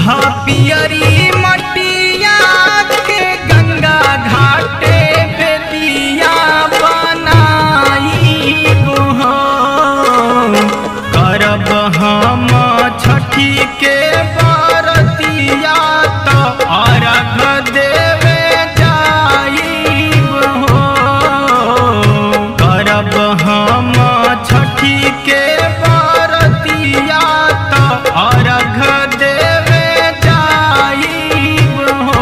ह पियरी मटिया के गंगा घाटे बेदिया बनाई हो करब हम छठी के बरतिया तो अर्घ देवे जाइब हो करब हम छठी के बरतिया तो अर्घ देवे जाइब हो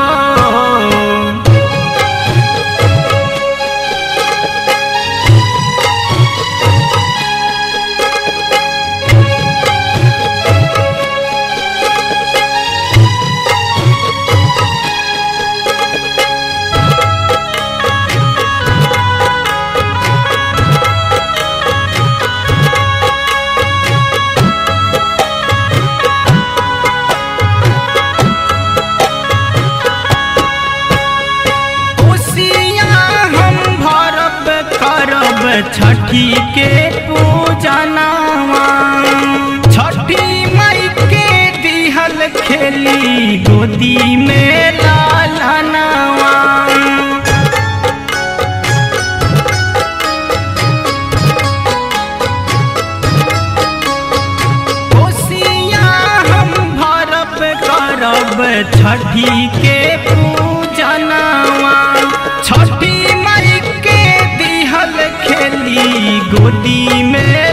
कोसिया हम भरब करब छठी के पूजनावा छठी मई के दिहल खेली गोदी में लालनावा कोसिया हम भरब करब छठी के पूजनावा छठी मई के दिहल खेली गोदी में